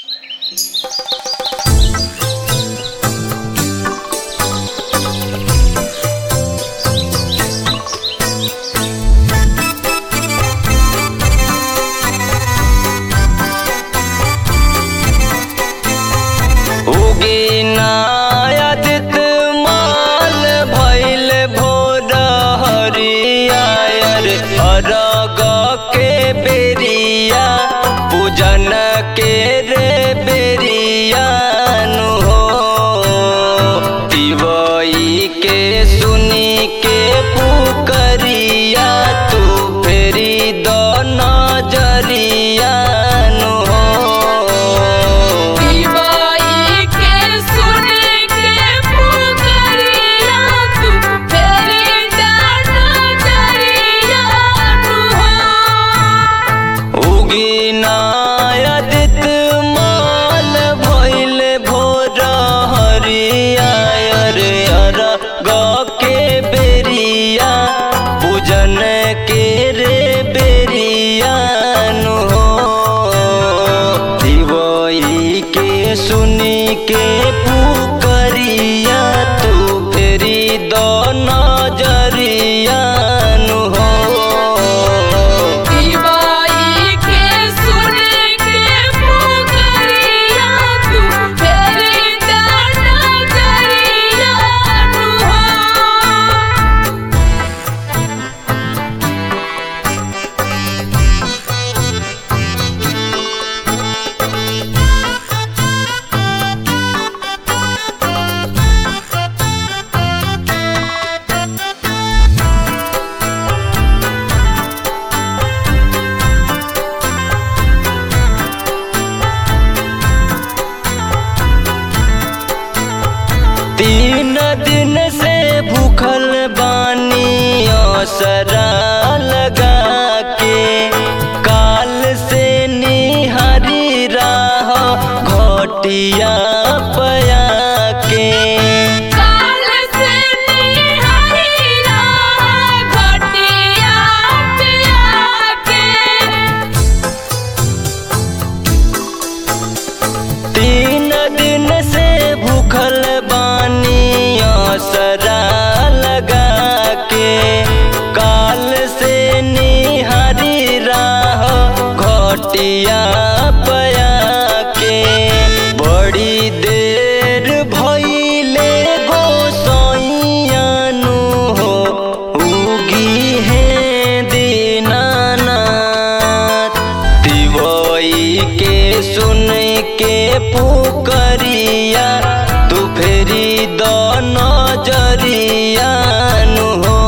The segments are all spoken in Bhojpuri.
उगिनायदित माल भैल भोर हरियर अरग के बेरिया पूजन के रे बेरिया नु हो दिवई के सुनी के पुकरिया तू फेरी दो नजरिया नु हो दिवाई के सुन के पुकरिया तू फेरी दाना जरिया तू हो उगिनायदित माल भैल भोर हरियर अरग के बेरिया पूजन के रे बेरिया नु हो दिवई के सुनी के पुकरिया तू फेरी दो नजरिया नु हो दिवाई के सुन के पुकरिया तू फेरी दाना जरिया तू हो तीन दिन से भूखल बानी असरा लगा के काल से निहारी राह घटिया पया के काल से निहारी राह घटिया पिया के तीन दिन से भूखल बानी असरा लगा के काल से निहारी राह घटिया पया के बड़ी देर भइले गोसैयानु हो उगी है दीनानाथ दिवई के सुन के पुकरिया तू फेरी दो नजरिया नु हो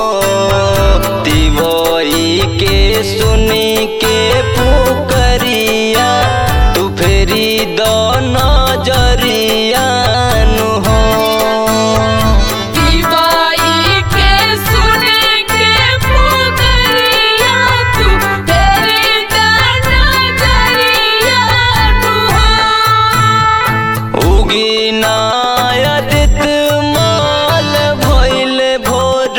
दिवई के सुन के पुकरिया तू फेरी दो नजरिया नु हो दिवाई के सुन के पुकरिया तू फेरी दाना जरिया तू हो उगिनायदित माल भैल भोर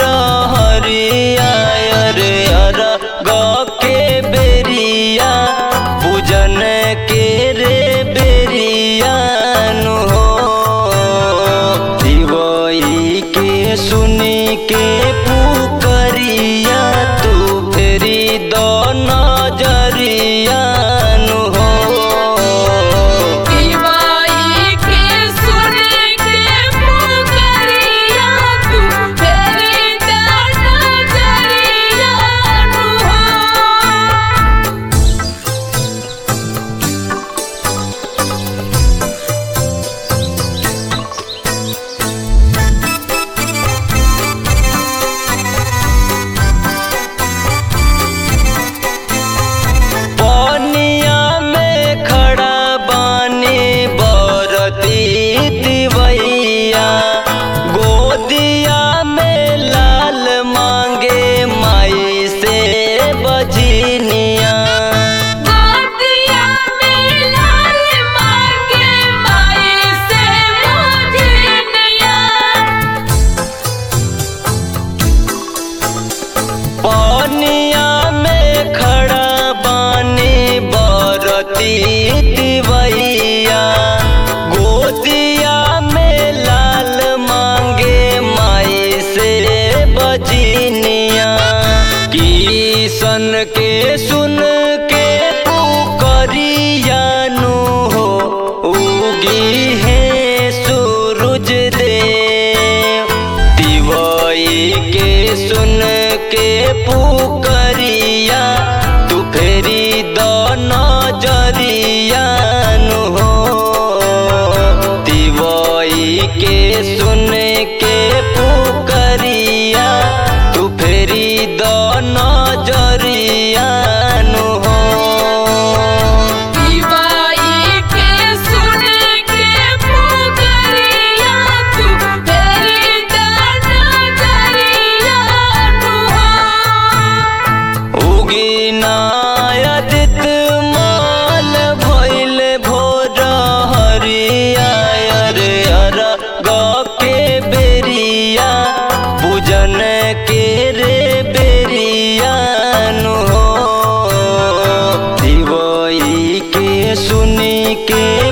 हरियर अरग के बेरिया पूजन के रे बेरिया पुकरिया तू फेरी द नजरिया नु हो दिवई के सुन के पुकरिया तू फेरी द नजरिया नु हो दिवाई के सुन के पुकरिया तू तेरी दाना जरिया उगिनायदित माल भइल भोर हरिया अरे अर के बेरिया पूजन के रे बेरिया नु हो दिवई के सुनी के